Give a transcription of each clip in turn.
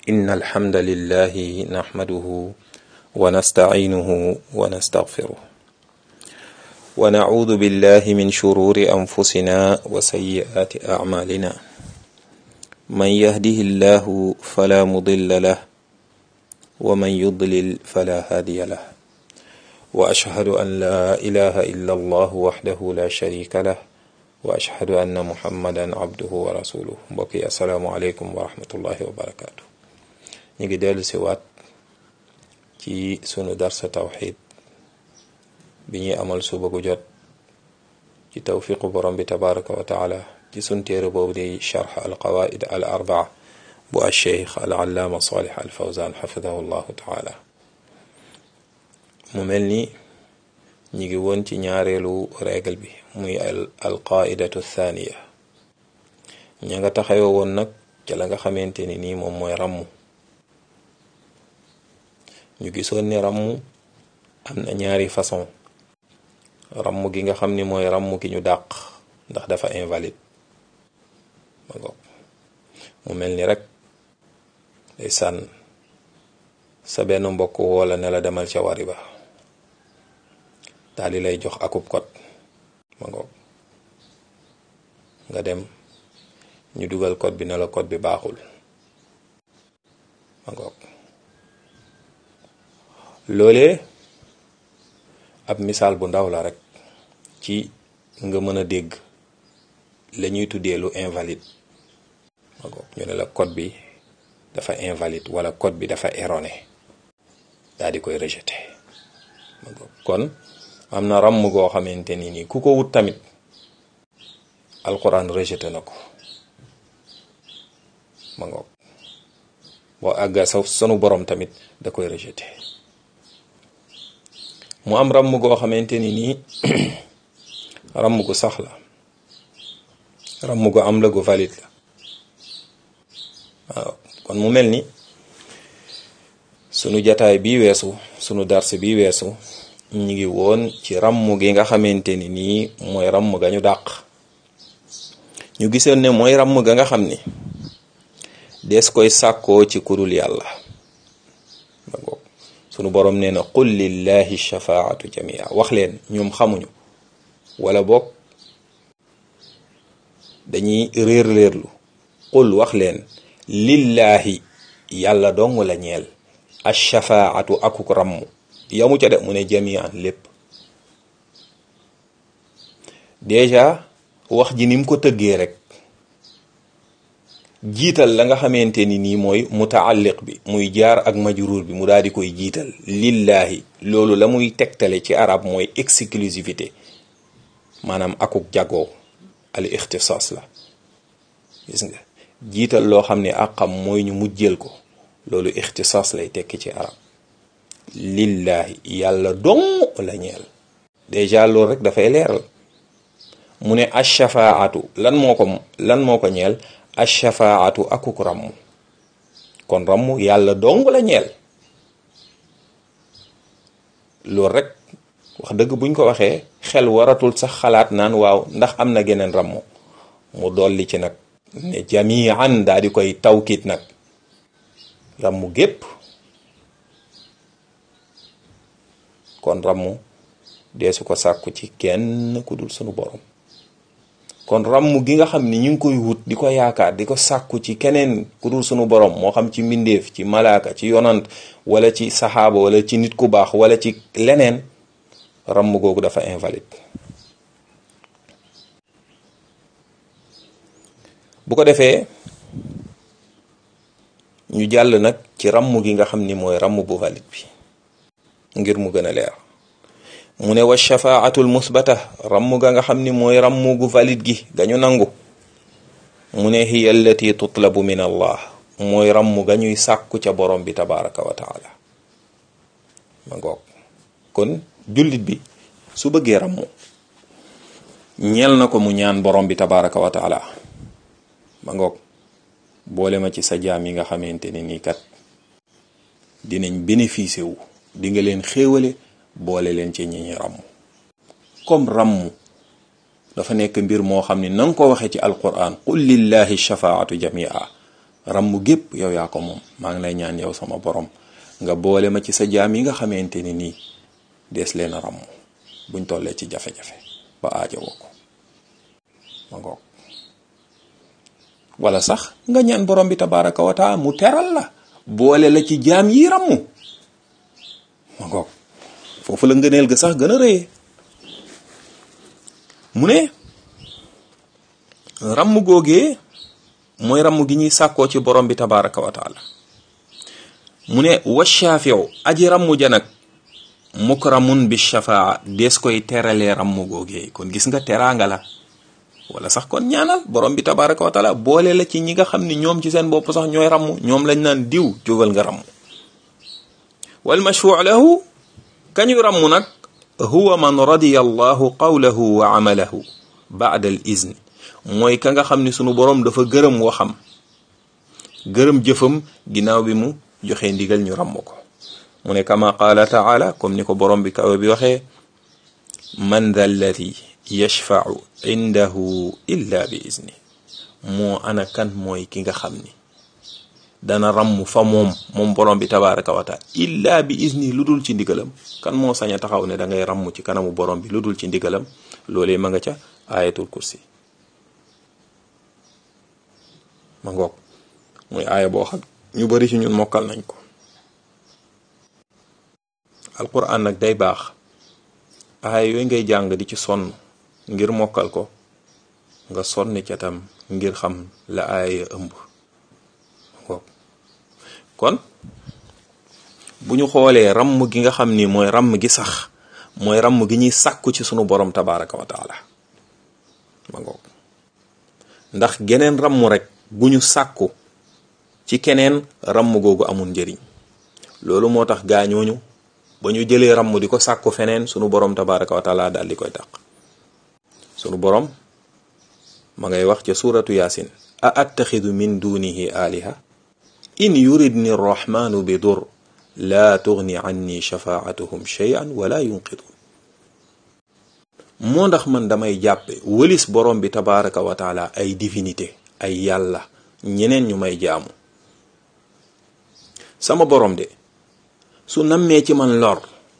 إن الحمد لله نحمده ونستعينه ونستغفره ونعوذ بالله من شرور أنفسنا وسيئات أعمالنا من يهده الله فلا مضل له ومن يضلل فلا هادي له وأشهد أن لا إله إلا الله وحده لا شريك له وأشهد أن محمدا عبده ورسوله mbokki asalaamualeykum wa rahmatullahi wa barakaatu ñu ngi dellu si waat ci sunu darsa tawxid bi ñuy amal suba gu jot ci tawfiqu borom bi tabaraka wa taala ci sun téere boobu di charx al qawaid al arbaa bu alcheikh al allaama salih al fawzan xafidahu llahu taala mu mel ni ñi ngi woon ci ñaareelu règle bi muy al qaidatu thaniya ña nga taxawoo woon nag ca la nga xamante ni nii moom mooy ràmm ñu gisoon ni ràmm am na ñaari façon ràmm gi nga xam ni mooy ràmm gi ñu dàq ndax dafa invalide ma ngoog mu mel ni rek day sànn sa benn mbokk woola ne la demal ca wari ba daal di lay jox akub kot ma ngoog nga dem ñu dugal code bi ne la code bi baaxul ma ngoog loolee ab misaal bu ndaw la rek ci nga mën a dégg la ñuy tuddee lu invalide ma ngoog ñu ne la code bi dafa invalide wala code bi dafa erroné daal di koy rejeté ma ngoog kon am na ràmm goo xamante ni nii ku ko wut tamit alquran rejeté na ko ma ngoog boo àgga sa sunu borom tamit da koy rejeté mu am ràmm goo xamante ni nii ràmm gu sax la ràmm gu am la gu valide la waaw kon mu mel ni sunu jataay bi weesu sunu dars bi weesu ñu ngi woon ci ràmm gi nga xamante ni nii mooy ràmm ga ñu dàq ñu gisoon ne mooy ràmm ga nga xam ni des koy sàkkoo ci kurul yàlla ba ngoog sunu borom nee na qul lillahi shafaatu jamia wax leen ñoom xamuñu wala boog dañuy réer réerlu qul wax leen lillahi yàlla dong la ñeel ashafaatu akuk ràmm yamu ca de mu ne jamian lépp déjà wax ji ni mu ko tëggee rek jiital la nga xamante ni nii mooy mutaalliq bi muy jaar ak majruur bi mu daal di koy jiital lillahi loolu la muy tegtale ci arab mooy exclusivité maanaam akuk jagoo al ixtisaas la gis nga jiital loo xam ne àqam mooy ñu mujjël ko loolu ixtisaas lay tekki ci arab lillahi yàlla dong la ñeel déjà loolu rek dafay leeral mu ne ashafaatu lan moo ko lan moo ko ñeel ashafaatu akuk ramm kon ramm yàlla dong la ñeel loolu rek wax dëgg buñ ko waxee xel waratul sax xalaat naan waaw ndax am na geneen ramm mu dolli ci nag ne jamian daa di koy tawkit nag ramm gépp kon ramm deesu ko sàkku ci kenn ku dul sunu borom kon ramm gi nga xam ni ñu ngi koy wut di ko yaakaar di ko sàkku ci keneen ku dul sunu borom moo xam ci mbindeef ci malaaka ci yonant wala ci saxaaba wala ci nit ku baax wala ci leneen ramm googu dafa invalide bu ko defee ñu jàll nag ci ramm gi nga xam ni mooy ramm bu valide bi ngir mu gën a leer mu ne wa shafaatul musbata ramm ga nga xam ni mooy ramm gu valide gi gañu nangu mu ne hiya allati tutlabu min allah mooy ramm ga ñuy sàkku ca borom bi tabaraka wa taala ma ngoog kon jullit bi su bëggee ramm ñeel na ko mu ñaan borom bi tabaraka wa taala ma ngoog boole ma ci sa jaam yi nga xamante ne nii kat dinañ bénéficier wu di nga leen xéewale boole leen ci ñi ñi ràmm comme ràmm dafa nekk mbir moo xam ne na nga ko waxee ci alquran qul lillahi shafaatu jamia ràmm gépp yow yaa ko moom maa ngi lay ñaan yow sama borom nga boole ma ci sa jaam yi nga xamante ni nii dees leen a ràmm buñ tollee ci jafe-jafe ba aajowoo ko ma ngoog wala sax nga ñaan borom bi tabaraka wa taala mu teral la boole la ci jaam yi ràmm ma ngoog foofu la ngëneel ga sax gën a rëyee mu ne ràmm googee mooy ràmm gi ñuy sàkkoo ci borom bi tabaraka wa taala mu ne wa shaafiu aji ràmm ja nag mukramun bi shafaa des koy teralee ràmm googee kon gis nga teraanga la wala sax kon ñaanal borom bi tabaraka wa taala boole la ci ñi nga xam ni ñoom ci seen bopp sax ñooy ràmm ñoom lañ naan diw jógal nga ràmm wal mashfuu lahu kañu ràmm nag huwa man radiya allahu qawlahu wa amalahu baada al izni mooy ka nga xam ni sunu borom dafa gërëm waxam gërëm jëfam ginnaaw bi mu joxe ndigal ñu ràmm ko mu ne kama qaala taala comme ni ko borom bi kawe bi waxee man dha alladi yashfau indahu illa bi izni moo ana kan mooy ki nga xam ni dana ràmm fa moom moom borom bi tabaraka wa taala illa bi izni lu dul ci ndigalam kan moo sañ a taxaw ne da ngay ràmm ci kanamu borom bi lu dul ci ndigalam loolee ma nga ca ayatul kursi ma ngoog muy aaya boo xam ñu bari ci ñun mokkal nañ ko alquran nag day baax aaya yooyu ngay jàng di ci sonn ngir mokkal ko nga sonni ca tam ngir xam la aaya ya ëmb ngoog kon bu ñu xoolee ràmm gi nga xam ni mooy ràmm gi sax mooy ràmm gi ñuy sàkku ci sunu borom tabaraka wa taala ma ngoog ndax geneen ràmm rek bu ñu sàkku ci keneen ràmm googu amul njëriñ loolu moo tax gaañooñu ba ñu jëlee ràmm di ko sàkku feneen sunu borom tabaraka wa taala daal di koy dàq sunu borom ma ngay wax ca suuratu yaasin a attaxidu min dunihi aliha in yuridni rrahmanu bi dur laa tugni anni shafaatuhum shay'an wala yunqidun moo ndax man damay jàppe wëlis borom bi tabaraka wa taala ay divinité ay yàlla ñeneen ñu may jaamu sama borom de su nammee ci man lor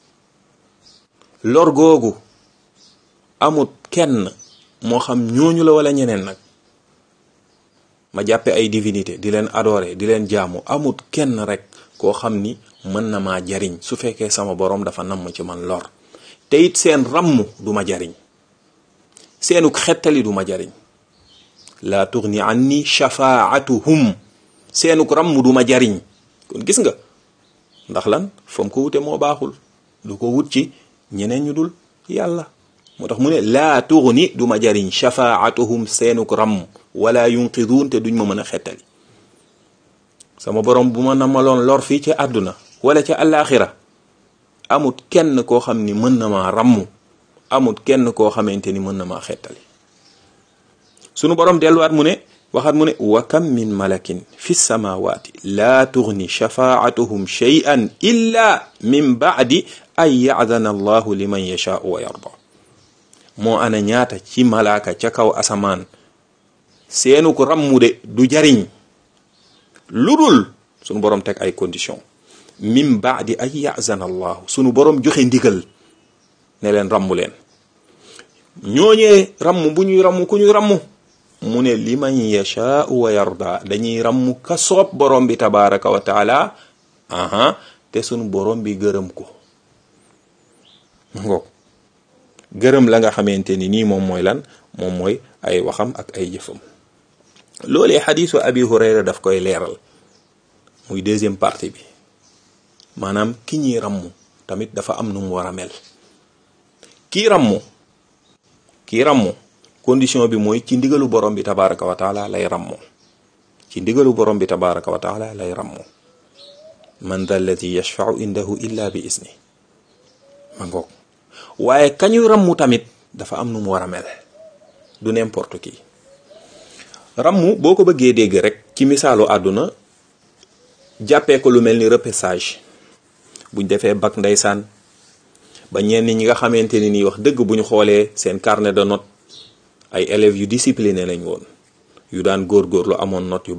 lor googu amut kenn moo xam ñooñu la wala ñeneen nag ma jàppe ay divinité di leen adorer di leen jaamu amut kenn rek koo xam ni mën na maa jariñ su fekkee sama borom dafa namm ci man lor te it seen ràmm du ma jariñ seenuk xettali du ma jariñ laa tugni anni shafaatuhum seenuk ràmm du ma jariñ kon gis nga ndax lan fam ko wute moo baaxul du ko wut ci ñeneen ñu dul yàlla moo tax mu ne laa tugni du ma jariñ shafaatuhum seenuk ràmm wala yunqiduun te duñ ma mën a xettali sama borom bu ma namaloon lor fii ci àdduna wala ca àllaaxira amut kenn koo xam ni mën na maa ràmm amut kenn koo xamante ni mën na maa xettali sunu borom delluwaat mu ne waxaat mu ne wa kam min malakin fi samawati laa tugni shafaatuhum shay'an illa min ba'di an ya'dana allahu liman yashaa'u wa yarda moo ana ñaata ci malaaka ca kaw asamaan seenu ko ràmmu de du jariñ lu dul sunu borom teg ay condition min baadi ay yazana allahu sunu borom joxe ndigal ne leen ràmmu leen ñooñee ràmm bu ñuy ràmm ku ñuy ràmm mu ne liman yashaau wa yarda dañuy ràmm ka soob borom bi tabaraka wa taala aha te sunu borom bi gërëm ko ngoog gërëm la nga xamante ni nii moom mooy lan moom mooy ay waxam ak ay jëfam loolee xadiisu abi hurayra daf koy leeral muy deuxième partie bi maanaam ki ñuy ràmm tamit dafa am nu mu war a mel kii ràmm kii ràmm condition bi mooy ci ndigalu borom bi tabaraka wa taala lay ràmmoo ci ndigalu borom bi tabaraka wa taala lay ràmmoo man dha alladi yashfau indahu illa bi isni ma ngoog waaye kañuy ràmm tamit dafa am nu mu war a mel du n'importe qui ràmm boo ko bëggee dégg rek ci misaalu àdduna jàppee ko lu mel ni repêchage buñ defee bac ndeysaan ba ñenn ñi nga xamante ni nii wax dëgg bu ñu xoolee seen carnet de note ay élèves yu discipliné lañ woon yu daan góorgóorlu amoon note yu baax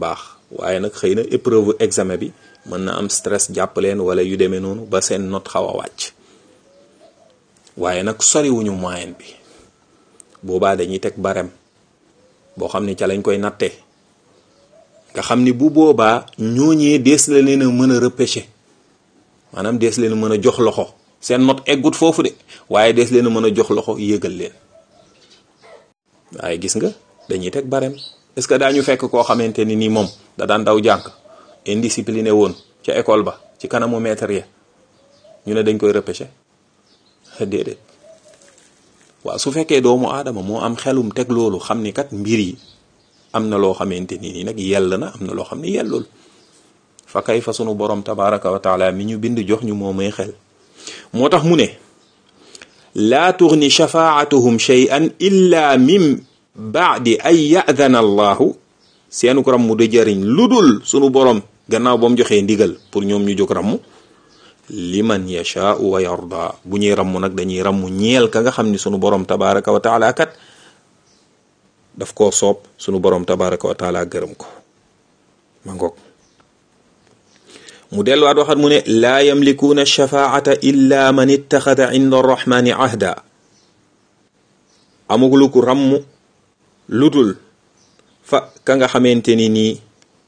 waaye nag xëy na épreuve examen bi mën na am stress jàpp leen wala yu demee noonu ba seen note xaw a wàcc waaye nag soriwuñu moyenne bi boobaa dañuy teg barème boo xam ni ca lañ koy nattee nga xam ni bu boobaa ñooñee dees la leen a mën a repêcher maanaam dees leen a mën a jox loxo seen note eggut foofu de waaye dees leen a mën a jox loxo yégal leen waaye gis nga dañuy teg barème est-ce que daañu fekk koo xamante ni nii moom da daan daw jànk indiscipliné woon ca école ba ci kanamu maître ya ñu ne dañ koy repêcher déedéet waaw su fekkee doomu aadama moo am xelum teg loolu xam ni kat mbir yi am na loo xamante ni nii nag yell na am na loo xam ni yellul fa kay fa sunu borom tabaraka wa taala mi ñu bind jox ñu moo may xel moo tax mu ne laa tugni shafaatuhum shay'an illa min baadi an ya'dana allahu seenu ko rammu du jëriñ lu dul sunu borom gannaaw ba mu joxee ndigal pour ñoom ñu jóg rammu liman yashaau wa yarda bu ñuy rammu nag dañuy rammu ñeel ka nga xam ni sunu borom tabaraka wa taala kat daf koo soob sunu borom tabaraka wa taala gërëm ko ma ngoog mu delluwaat waxat mu ne laa yamlikuuna shafaata illa man ittaxada inda arrahmani ahda amuglu ku ramm ludul fa ka nga xamante ni nii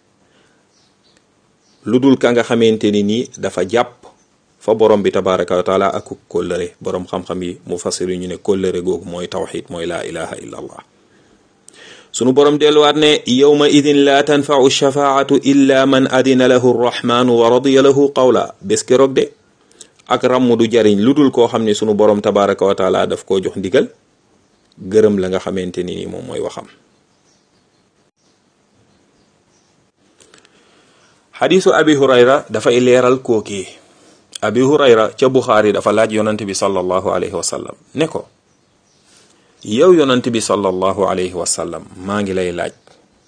ludul ka nga xamante ni nii dafa jàpp fa borom bi tabaraka wa taala ak kóllëre borom xam-xam yi mu fasir ñu ne kóllëre googu mooy tawxid mooy laa ilaha illa allah sunu borom delluwaat ne yowma idin laa tanfau shafaatu illa man adina lahu rrahmanu wa radiya lahu qawla bés keroog de ak ramm du jariñ lu dul koo xam ne sunu borom tabaraka wa taala daf koo jox ndigal gërëm la nga xamante ni nii moom mooy waxam xadisu abi hurayra dafay leeral kookii abi hurayra ca buxaari dafa laaj yonante bi sallallahu alayhi wa sallam ne ko yow yonant bi sallallahu alayhi wa sallam maa ngi lay laaj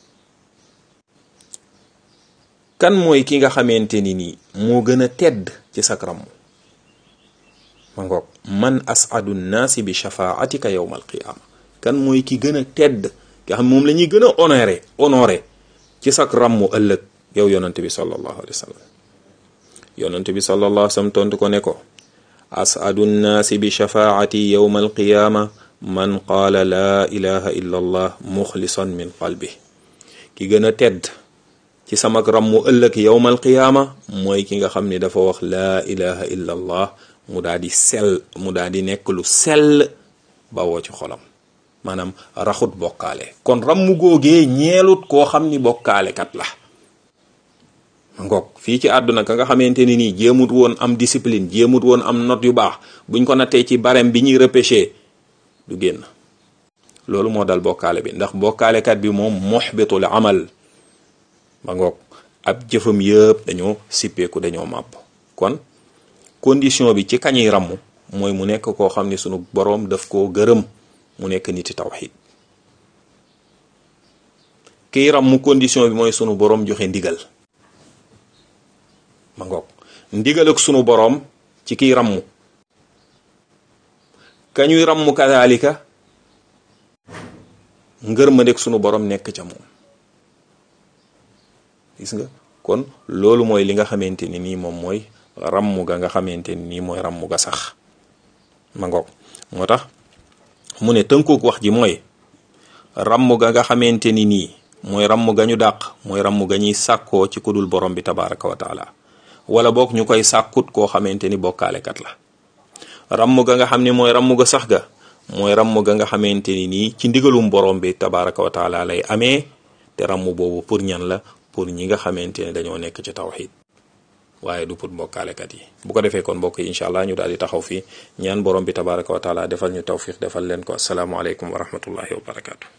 kan mooy ki nga xamante ni nii moo gën a tedd ci sak ramm ma ngoog man asadu nnaasi bi shafaatika yowma alqiyaama kan mooy ki gën a tedd nga xam moom la ñuy gën a honoré honoré ci sak rammu ëllëg yow yonant bi sallallahu alayhi wa sallam yonant bi sallallahu alayhi wa sallam tontu ko ne ko asadu nnaasi bi shafaati yowma alqiyaama man qaala laa ilaha illa allah muxlisan min qalbi ki gën a tedd ci samak rammu ëllëg yowmal qiyaama mooy ki nga xam ni dafa wax laa ilaha illa allah mu daa di sell mu daa di nekk lu sell bawoo ci xolam maanaam raxut bokkaale kon rammu googee ñeelut koo xam ni bokkaale kat la ngoog fii ci àdduna ka nga xamante ni nii jéemut woon am discipline jéemut woon am note yu baax buñ ko nattee ci barème bi ñuy repêché du génn loolu moo dal bokkaale bi ndax bokkaalekat bi moom muxbitul amal ba ngoog ab jëfam yëpp dañoo sippeeku dañoo màbb kon condition bi ci kañuy ramm mooy mu nekk koo xam ne sunu boroom daf koo gërëm mu nekk niti tawxid kiy ramm condition bi mooy sunu boroom joxe ndigal ma ngoog ndigal ak sunu boroom ci kiy ramm kañuy ramm kadalika ngër ma nekk sunu borom nekk ca moom gis nga kon loolu mooy li nga xamante ni nii moom mooy ramm ga nga xamante ni nii mooy ramm ga sax ma ngoog moo tax mu ne tënkook wax ji mooy ramm ga nga xamante ni nii mooy ramm ga ñu dàq mooy ramm ga ñuy sàkkoo ci kudul borom bi tabaraka wa taala wala boog ñu koy sàkkut koo xamante ni bokkaalekat la ramm ga nga xam ne mooy ramm ga sax ga mooy ramm ga nga xamante ni nii ci ndigalum borom bi tabaraka wa taala lay amee te ramm boobu pour ñan la pour ñi nga xamante ne dañoo nekk ci tawxid waaye du pour mbokkaalekat yi bu ko defee kon mbokk yi incha allah ñu daal di taxaw fii ñaan borom bi tabaraka wa taala defal ñu tawfiq defal leen ko asalaamualeykum wa rahmatullahi wa barakatu